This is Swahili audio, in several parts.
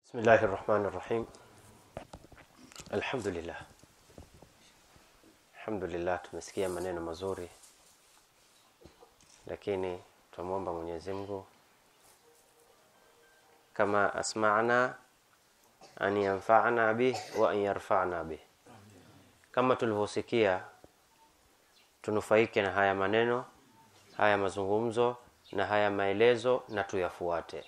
Bismillahi rahmani rahim. Alhamdulillah, alhamdulillah, tumesikia maneno mazuri, lakini tunamwomba Mwenyezi Mungu kama asma'na an yanfa'na bih wa an yarfa'na bih, kama tulivyosikia tunufaike na haya maneno, haya mazungumzo na haya maelezo na tuyafuate.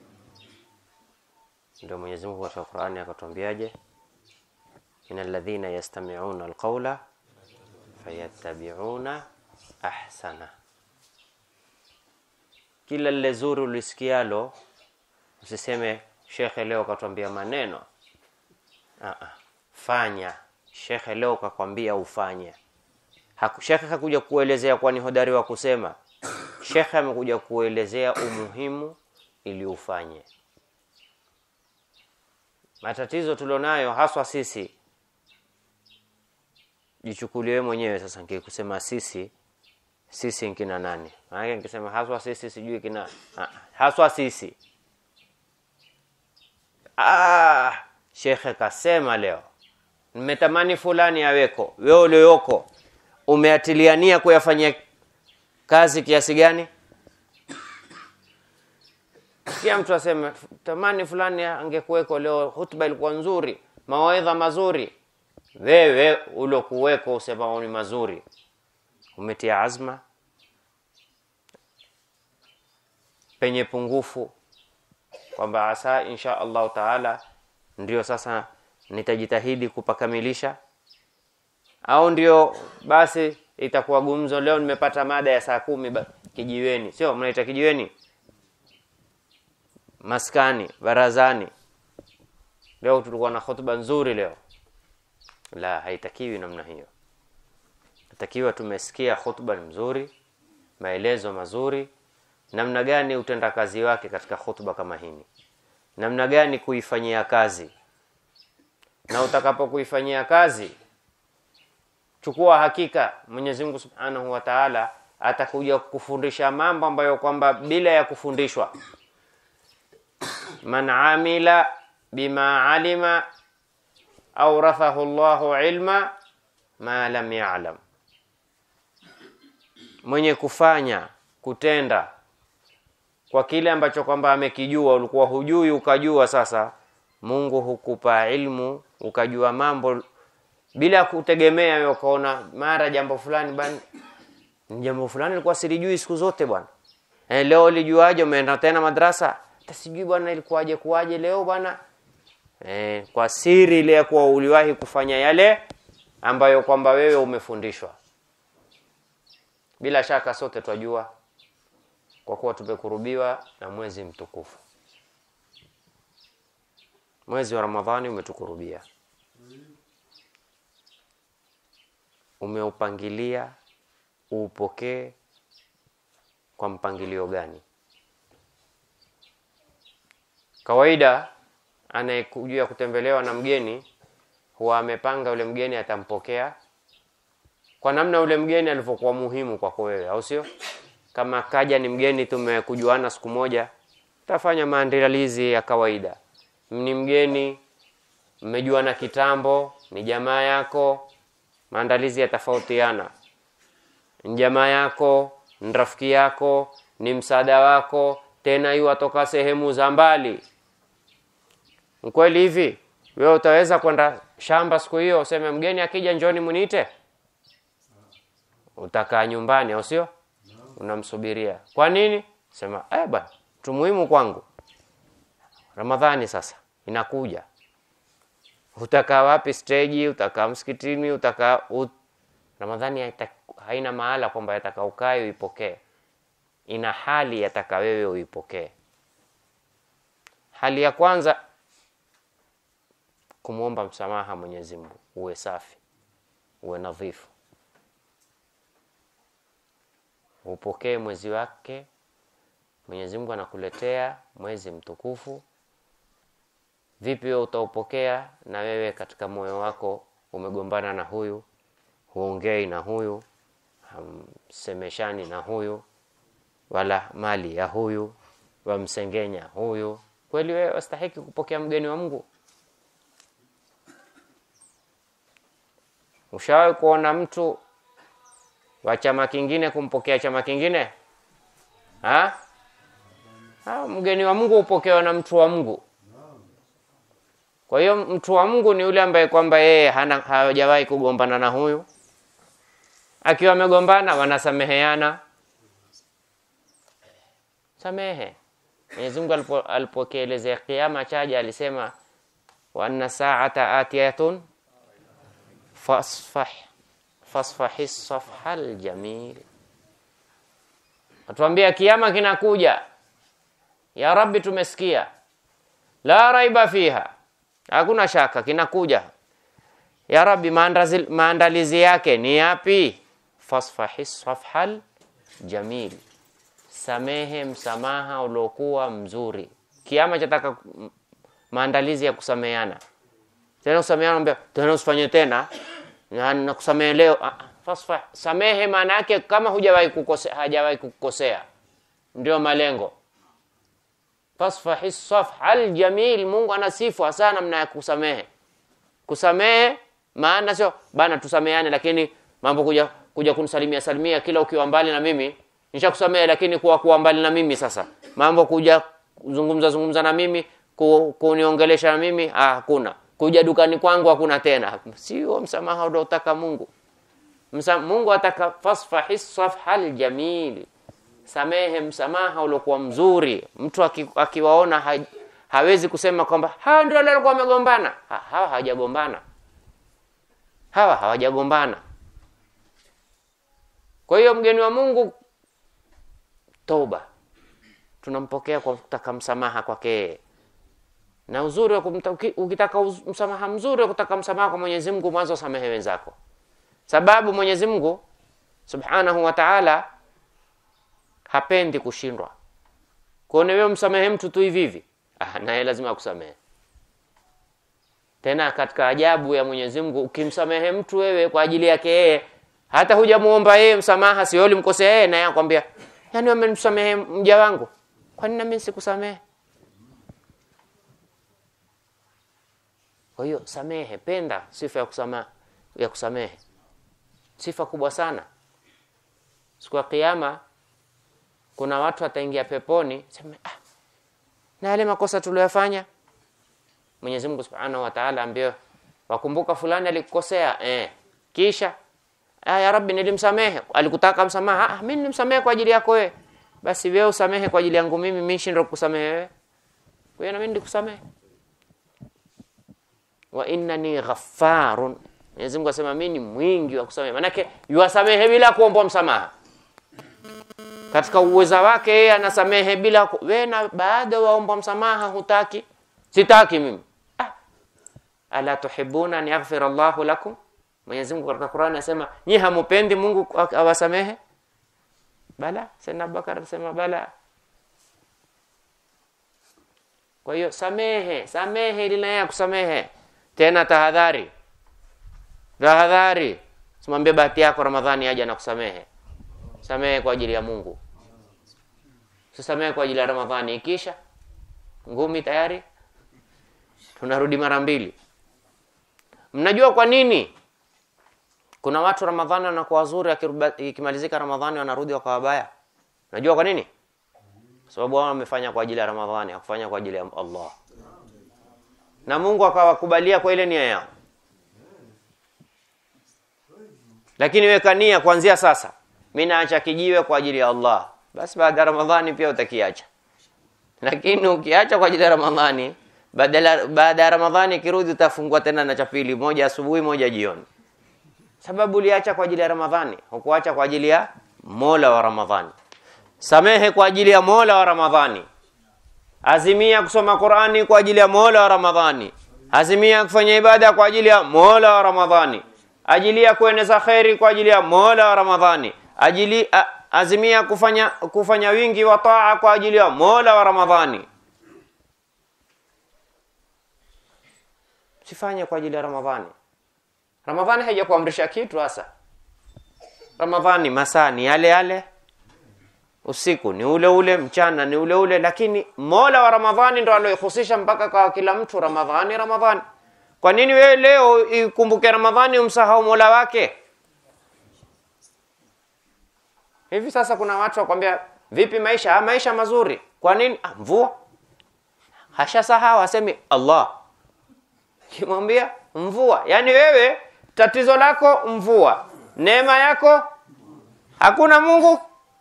Ndio Mwenyezi Mungu katika Qur'ani akatuambiaje? Innal ladhina yastami'una alqawla fayattabi'una ahsana. Kila lile zuri ulisikialo usiseme shekhe leo katuambia maneno. Ah ah. Fanya. Shekhe leo kakwambia ufanye. Haku, shekhe hakuja kuelezea kwani hodari wa kusema. Shekhe amekuja kuelezea umuhimu ili ufanye. Matatizo tulionayo haswa sisi, jichukulie mwenyewe sasa. Nikikusema sisi, sisi nkina nani? Maana nikisema haswa sisi, sijui kina ah, haswa sisi. Ah, shekhe kasema leo, nimetamani fulani aweko. Wewe ulioko umeatiliania kuyafanyia kazi kiasi gani? Kila mtu aseme tamani fulani angekuweko leo, hutuba ilikuwa nzuri, mawaidha mazuri. Wewe ulokuweko usema ni mazuri, umetia azma penye pungufu, kwamba asa insha Allahu taala ndio sasa nitajitahidi kupakamilisha, au ndio basi itakuwa gumzo. Leo nimepata mada ya saa kumi kijiweni, sio mnaita kijiweni maskani barazani. Leo tulikuwa na hotuba nzuri leo. La, haitakiwi namna hiyo. Natakiwa tumesikia hotuba ni mzuri, maelezo mazuri, namna gani utendakazi wake katika hotuba kama hini, namna gani kuifanyia kazi, na utakapo kuifanyia kazi, chukua hakika Mwenyezi Mungu Subhanahu wa Ta'ala atakuja kufundisha mambo ambayo kwamba bila ya kufundishwa man amila bima alima aurathahu Allahu ilma ma lam ya'lam, mwenye kufanya kutenda kwa kile ambacho kwamba amekijua. Ulikuwa hujui ukajua, sasa Mungu hukupa ilmu ukajua mambo bila kutegemea wewe, ukaona mara jambo fulani bwana, jambo fulani ilikuwa silijui siku zote bwana. Eh, leo lijuaje? Umeenda tena madrasa sijui bwana ilikuwaje kuwaje leo bwana eh, kwa siri ile ya kuwa uliwahi kufanya yale ambayo kwamba wewe umefundishwa. Bila shaka sote twajua, kwa kuwa tumekurubiwa na mwezi mtukufu. Mwezi wa Ramadhani umetukurubia, umeupangilia uupokee kwa mpangilio gani? Kawaida anayekuja kutembelewa na mgeni huwa amepanga yule mgeni atampokea kwa namna yule mgeni alivyokuwa muhimu kwako wewe, au sio? Kama kaja ni mgeni tumekujuana siku moja, tafanya maandalizi ya kawaida. Ni mgeni mmejuana kitambo, ni jamaa yako, maandalizi yatafautiana. Ni jamaa yako, ni rafiki yako, ni msaada wako, tena yu atoka sehemu za mbali. Mkweli hivi wewe utaweza kwenda shamba siku hiyo useme mgeni akija njoni muniite? Utakaa nyumbani au sio? Unamsubiria. Kwa nini? Sema eh bwana, mtu muhimu kwangu. Ramadhani sasa inakuja. Utakaa wapi stage? Utakaa msikitini? Utakaa ut... Ramadhani haita, haina mahala kwamba yataka ukae uipokee. Ina hali yataka wewe uipokee. Hali ya kwanza kumwomba msamaha Mwenyezi Mungu, uwe safi, uwe nadhifu, upokee mwezi wake. Mwenyezi Mungu anakuletea mwezi mtukufu. Vipi wewe utaupokea na wewe katika moyo wako umegombana na huyu, huongei na huyu, hamsemeshani na huyu, wala mali ya huyu wamsengenya huyu Kweli wewe wastahiki kupokea mgeni wa Mungu? Ushawahi kuona mtu wa chama kingine kumpokea chama kingine ha? Ha, mgeni wa Mungu hupokewa na mtu wa Mungu. Kwa hiyo mtu wa Mungu ni yule ambaye kwamba yeye hana hajawahi kugombana na huyu, akiwa amegombana wanasameheana. Samehe. Mwenyezi Mungu alipo alipokielezea kiama chaja alisema wa anna sa'ata atiyatun fasfah fasfahi safha aljamil, atuambia kiama kinakuja. Ya Rabbi, tumesikia la raiba fiha, hakuna shaka kinakuja. Ya Rabbi, maandazi, maandalizi yake ni yapi? Fasfahi safha aljamil, samehe msamaha uliokuwa mzuri. Kiama chataka maandalizi ya kusameheana tena kusameheana, ambia tena usifanye tena na nakusamehe leo. Ah, fasfah, samehe maana yake kama hujawahi kukosea, hajawahi kukosea, ndio malengo. Fasfahi safha aljamil, Mungu ana sifa sana namna ya kusamehe. Kusamehe maana sio bana tusameheane, lakini mambo kuja kuja kunisalimia salimia kila ukiwa mbali na mimi nishakusamehe, lakini kuwa kuwa mbali na mimi sasa mambo kuja zungumza zungumza na mimi ku, kuniongelesha na mimi ah, hakuna kuja dukani kwangu hakuna tena. Sio msamaha unaotaka Mungu. Msa, Mungu ataka fasfahi safha aljamil, samehe msamaha uliokuwa mzuri. Mtu aki, akiwaona ha, hawezi kusema kwamba hawa ndio wale walikuwa wamegombana. Ha, hawa hawajagombana, hawa hawajagombana. Kwa hiyo mgeni wa Mungu, toba, tunampokea kwa kutaka msamaha kwake yeye na uzuri wa kumta, ukitaka uz, msamaha mzuri wa kutaka msamaha kwa Mwenyezi Mungu, mwanzo samehe wenzako, sababu Mwenyezi Mungu Subhanahu wa Ta'ala hapendi kushindwa. Kuone wewe msamehe mtu tu hivi hivi, ah, naye lazima akusamehe. Tena katika ajabu ya Mwenyezi Mungu, ukimsamehe mtu wewe kwa ajili yake yeye, hata hujamuomba yeye msamaha, sio ulimkosea yeye, naye akwambia, yani wamemsamehe mja wangu, kwa nini na mimi sikusamehe? Kwa hiyo samehe, penda sifa ya kusama, ya kusamehe, sifa kubwa sana. Siku ya Kiyama kuna watu wataingia peponi, sema ah, na yale makosa tuliyofanya. Mwenyezi Mungu Subhanahu wa Ta'ala ambie wakumbuka fulani alikukosea, eh, kisha ah, ya Rabbi nilimsamehe, alikutaka msamaha, ah, mimi nilimsamehe kwa ajili yako wewe, basi wewe usamehe kwa ajili yangu mimi, mimi shindwa kukusamehe wewe, kwa hiyo na mimi ndikusamehe wa innani ghaffarun, Mwenyezi Mungu asema mimi ni mwingi wa kusamehe. Manake yuwasamehe bila kuomba msamaha, katika uweza wake yeye anasamehe bila wewe, na baada waomba msamaha hutaki, sitaki mimi ah. ala tuhibuna an yaghfira Allahu lakum, Mwenyezi Mungu katika Qur'ani anasema nyi hamupendi Mungu awasamehe? Bala, Sayyidina Abubakar anasema bala. Kwa hiyo samehe, samehe ili naye akusamehe tena tahadhari, tahadhari, simwambie bahati yako Ramadhani aje na kusamehe. Samehe kwa ajili ya Mungu, sisamehe kwa ajili ya Ramadhani. Ikisha ngumi tayari tunarudi mara mbili. Mnajua kwa nini kuna watu Ramadhani wanakuwa wazuri, ikimalizika Ramadhani wanarudi wakawa wabaya? Najua kwa nini? Kwa sababu wao wamefanya kwa ajili ya Ramadhani, hakufanya kwa ajili ya Allah na Mungu akawakubalia kwa ile nia yao. Lakini weka nia kuanzia sasa, mimi naacha kijiwe kwa ajili ya Allah, basi baada ya Ramadhani pia utakiacha. Lakini ukiacha kwa ajili ya Ramadhani, badala baada ya Ramadhani ikirudi, utafungua tena na cha pili, moja asubuhi, moja jioni, sababu uliacha kwa ajili ya Ramadhani, hukuacha kwa ajili ya Mola wa Ramadhani. Samehe kwa ajili ya Mola wa Ramadhani. Azimia kusoma Qur'ani kwa ajili ya Mola wa Ramadhani. Azimia kufanya ibada kwa ajili ya Mola wa Ramadhani. Ajilia kueneza kheri kwa ajili ya Mola wa Ramadhani. Ajili, a, azimia kufanya kufanya wingi wa taa kwa ajili ya Mola wa Ramadhani. Sifanye kwa ajili ya Ramadhani. Ramadhani haijakuamrisha kitu hasa. Ramadhani masaa ni yale yale. usiku ni ule ule, mchana ni ule ule, lakini Mola wa Ramadhani ndo alioihusisha mpaka kwa kila mtu Ramadhani, Ramadhani. Kwa nini wewe leo ikumbuke Ramadhani umsahau Mola wake? Hivi sasa kuna watu wakwambia vipi maisha? Ah, maisha mazuri. Kwa nini? Ah, mvua. Hashasahau asemi Allah. Kimwambia mvua. Yaani wewe tatizo lako mvua. Neema yako hakuna Mungu.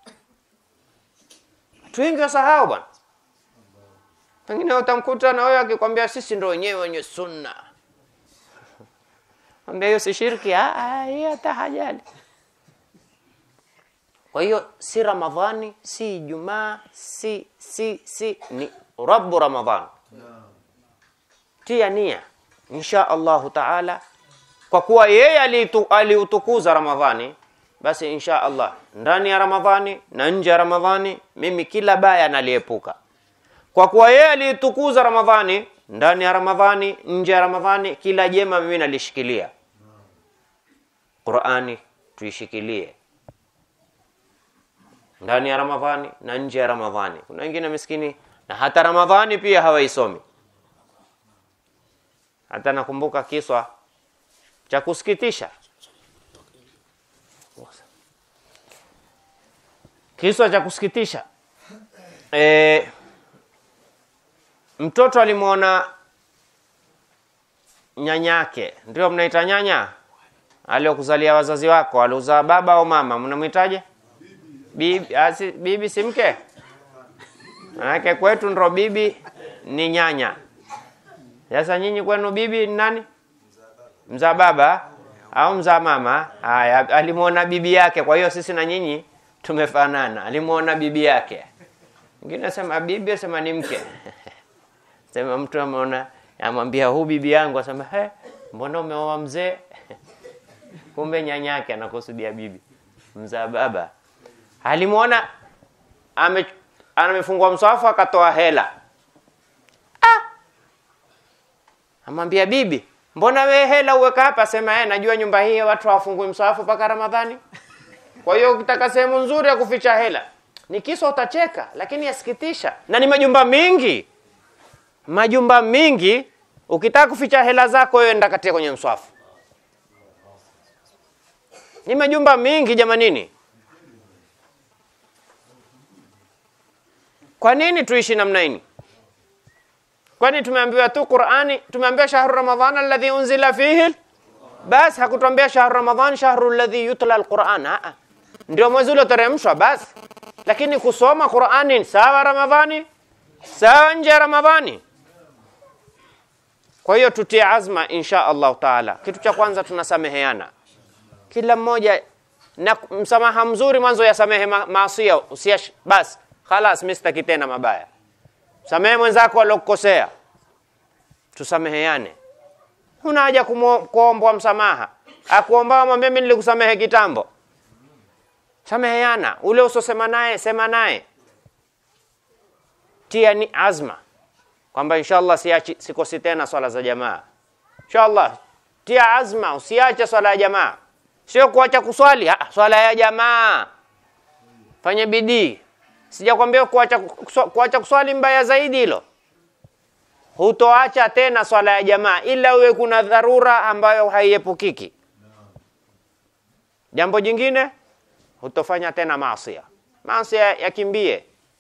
Watu wengi wasahau bwana. Pengine utamkuta na wewe akikwambia sisi ndo wenyewe wenye sunna. Ambia hiyo si shirki, ah, ah, hiyo hata hajali. Kwa hiyo si Ramadhani, si Ijumaa, si si si ni Rabbu Ramadhan. Tia nia insha Allahu taala, kwa kuwa yeye alitu- aliutukuza Ramadhani, basi insha Allah ndani ya Ramadhani na nje ya Ramadhani mimi kila baya naliepuka. Kwa kuwa yeye aliitukuza Ramadhani ndani ya Ramadhani, nje ya Ramadhani, kila jema mimi nalishikilia. Qurani tuishikilie ndani ya Ramadhani na nje ya Ramadhani. Kuna wengine miskini na hata Ramadhani pia hawaisomi. Hata nakumbuka kiswa cha kusikitisha, kiswa cha kusikitisha e, mtoto alimwona nyanyake, ndio mnaita nyanya, aliokuzalia wazazi wako, aliuzaa baba au mama, mnamwitaje? Bibi, asi, bibi si mke? Manake kwetu ndo bibi ni nyanya. Sasa nyinyi kwenu bibi ni nani? Mzaa baba au mzaa mama? Haya, alimwona bibi yake, kwa hiyo sisi na nyinyi tumefanana. Alimwona bibi yake. Mwingine asema bibi, asema ni mke. Sema mtu ameona, amwambia huu bibi yangu, asema he, mbona umeoa mzee? Kumbe nyanyake anakusudia bibi, mzaa baba alimwona ame amefungua mswafu akatoa hela ah! amwambia bibi mbona we hela uweka hapa sema eh najua nyumba hii watu hawafungui mswafu mpaka ramadhani kwa hiyo ukitaka sehemu nzuri ya kuficha hela ni kisa utacheka lakini yasikitisha na ni majumba mingi majumba mingi ukitaka kuficha hela zako wewe enda katia kwenye mswafu ni majumba mingi jamanini Kwa nini tuishi namna hii? Kwani tumeambiwa tu Qur'ani, tumeambiwa shahru Ramadhan alladhi unzila fihi bas, hakutuambia shahru Ramadhan shahru alladhi yutla alquran. Ah, ndio mwezi ulioteremshwa basi, lakini kusoma Qur'ani sawa Ramadhani, sawa nje ya Ramadhani. Kwa hiyo tutie azma insha Allah taala. Kitu cha kwanza tunasameheana, kila mmoja na msamaha mzuri mwanzo yasamehe ma maasia, usiash basi Khalas, mimi sitaki tena mabaya. Samehe mwenzako alokukosea, tusameheane. Huna haja kuombwa msamaha, akuomba mwambie mimi nilikusamehe kitambo. Sameheana, ule usosema naye sema naye, tia ni azma kwamba inshallah siachi, sikosi tena swala za jamaa. Inshallah tia azma, usiache swala ya jamaa, sio kuacha kuswali. Ah, swala ya jamaa fanye bidii Sijakwambia kuacha kuacha kuswali mbaya zaidi hilo. Hutoacha tena swala ya jamaa ila uwe kuna dharura ambayo haiepukiki. Jambo jingine hutofanya tena maasi. Maasi yakimbie.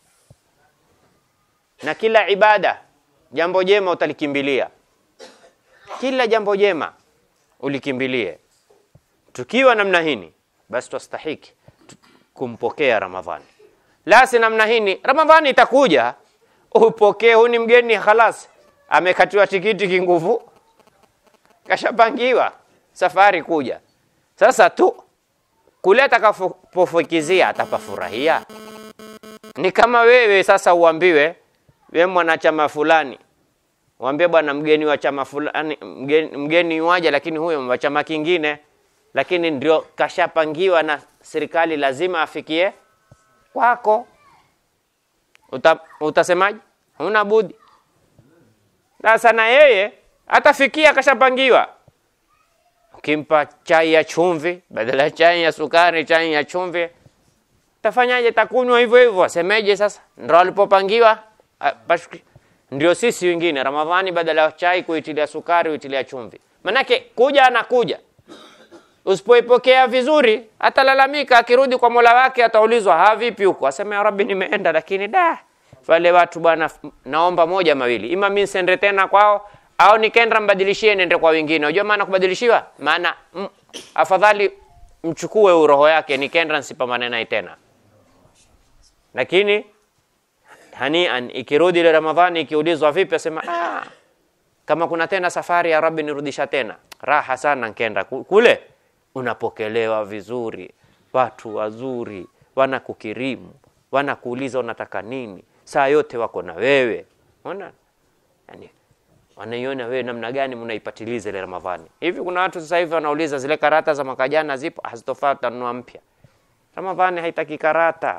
Na kila ibada jambo jema utalikimbilia. Kila jambo jema ulikimbilie. Tukiwa namna hini basi twastahiki kumpokea Ramadhani la si namna hini, Ramadhani itakuja upokee. Huu ni mgeni khalas, amekatiwa tikiti kinguvu, kashapangiwa safari kuja. Sasa tu kule atakapofukizia atapafurahia. Ni kama wewe sasa uambiwe we mwanachama fulani, uambie bwana, mgeni wa chama fulani, mgeni, mgeni waja, lakini huyo wa chama kingine, lakini ndio kashapangiwa na serikali, lazima afikie kwako uta, utasemaje? Huna budi. Sasa na yeye atafikia kashapangiwa. Ukimpa chai ya chumvi badala ya chai ya sukari, chai ya chumvi, tafanyaje? Takunywa hivyo hivyo, asemeje? Sasa ndo alipopangiwa ah, pashki- ndio sisi wengine Ramadhani, badala ya chai kuitilia sukari, huitilia chumvi. Manake kuja anakuja, usipoipokea vizuri atalalamika, akirudi kwa mola wake ataulizwa, ha, vipi huko? Aseme ya Rabbi, nimeenda lakini da wale watu bwana, naomba moja mawili, ima mimi nisende tena kwao au nikenda mbadilishie nende kwa wengine. Unajua maana kubadilishiwa? Maana mm, afadhali mchukue huyu roho yake, nikenda nsipambane naye tena. Lakini hanian, ikirudi ile Ramadhani, ikiulizwa vipi, asema ah, kama kuna tena safari ya Rabbi nirudisha tena. Raha sana nkenda Ku- kule, unapokelewa vizuri, watu wazuri, wanakukirimu, wanakuuliza unataka nini, saa yote wako na wewe. Unaona? Yani, wanaiona wewe namna gani mnaipatiliza ile Ramadhani. Hivi kuna watu sasa hivi wanauliza zile karata za mwaka jana zipo, hazitofaa, tutanunua mpya. Ramadhani haitaki karata.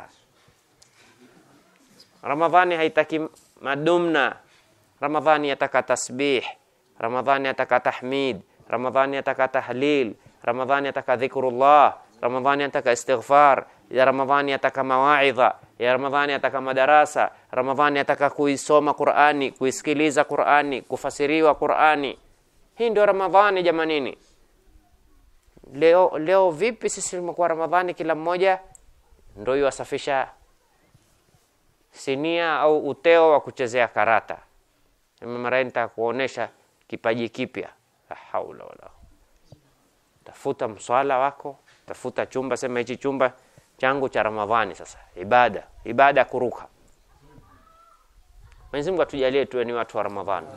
Ramadhani haitaki madumna. Ramadhani yataka tasbih. Ramadhani yataka tahmid. Ramadhani yataka tahlil. Ramadhani yataka dhikrullah. Ramadhani yataka istighfar. Ya Ramadhani yataka mawaidha. Ya Ramadhani yataka madarasa. Ramadhani yataka kuisoma Qur'ani, kuisikiliza Qur'ani, kufasiriwa Qur'ani. Hii ndio Ramadhani jamanini. Leo leo vipi sisi tumekuwa Ramadhani kila mmoja ndio yuwasafisha sinia au uteo wa kuchezea karata. Mara hii nitakuonesha kipaji kipya. La haula wala. Tafuta mswala wako, tafuta chumba, sema hichi chumba changu cha Ramadhani sasa. Ibada, ibada ya kuruka. Mwenyezi Mungu atujalie tuwe ni watu wa Ramadhani.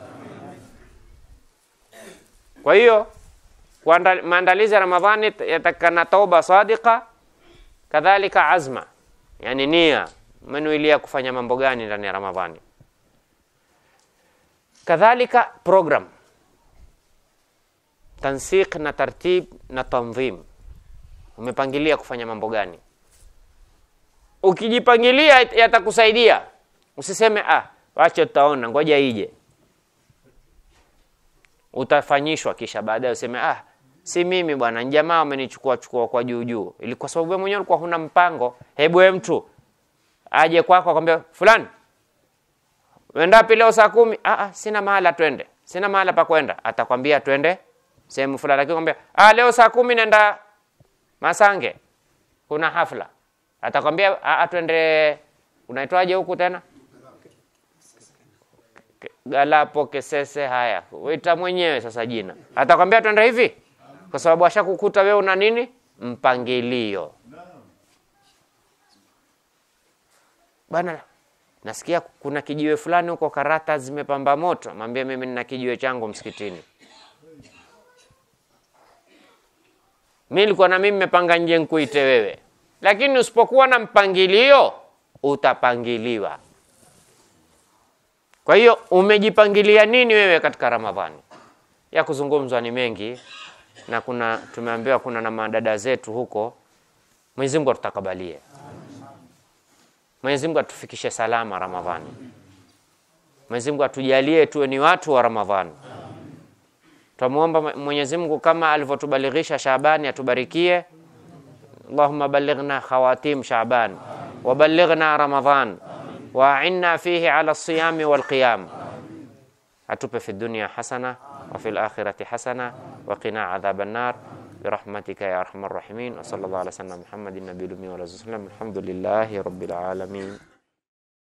Kwa hiyo kuanda- maandalizi ya Ramadhani yatakana tauba sadika, kadhalika azma, yani nia, umenuilia kufanya mambo gani ndani ya Ramadhani. Kadhalika program, tansiq na tartib na tanzim, umepangilia kufanya mambo gani? Ukijipangilia yatakusaidia, usiseme ah, wacha tutaona, ngoja ije utafanyishwa kisha baadaye useme ah, si mimi bwana, ni jamaa wamenichukua chukua kwa juu juu, ili kwa sababu wewe mwenyewe ulikuwa huna mpango. Hebu wewe mtu aje kwako akwambia fulani, uenda wapi leo saa kumi? Ah, ah, sina mahala twende, sina mahala pa kwenda. Atakwambia twende sehemu fulani, lakini kwambia ah, leo saa kumi nenda Masange, kuna hafla. Atakwambia ah, ah, twende unaitwaje huku tena Galapo Kesese. Haya, wita mwenyewe sasa jina, atakwambia twende hivi, kwa sababu ashakukuta wewe una nini, mpangilio bana. Nasikia kuna kijiwe fulani huko karata zimepamba moto, mwambie mimi nina kijiwe changu msikitini. Mi nilikuwa na mimi nimepanga nje nkuite wewe, lakini usipokuwa na mpangilio utapangiliwa. Kwa hiyo umejipangilia nini wewe katika Ramadhani? Ya kuzungumzwa ni mengi, na kuna tumeambiwa kuna na madada zetu huko. Mwenyezi Mungu atutakabalie, Mwenyezi Mungu atufikishe salama Ramadhani, Mwenyezi Mungu atujalie tuwe ni watu wa Ramadhani. Twamuomba Mwenyezi Mungu kama alivyotubalighisha Shaabani atubarikie. Allahumma ballighna khawatim Shaaban wa ballighna Ramadhan وأعنا فيه على الصيام والقيام أتوب في الدنيا حسنة وفي الآخرة حسنة وقنا عذاب النار برحمتك يا أرحم الراحمين وصلى الله على سيدنا محمد النبي الأمي والعزيز الحمد لله رب العالمين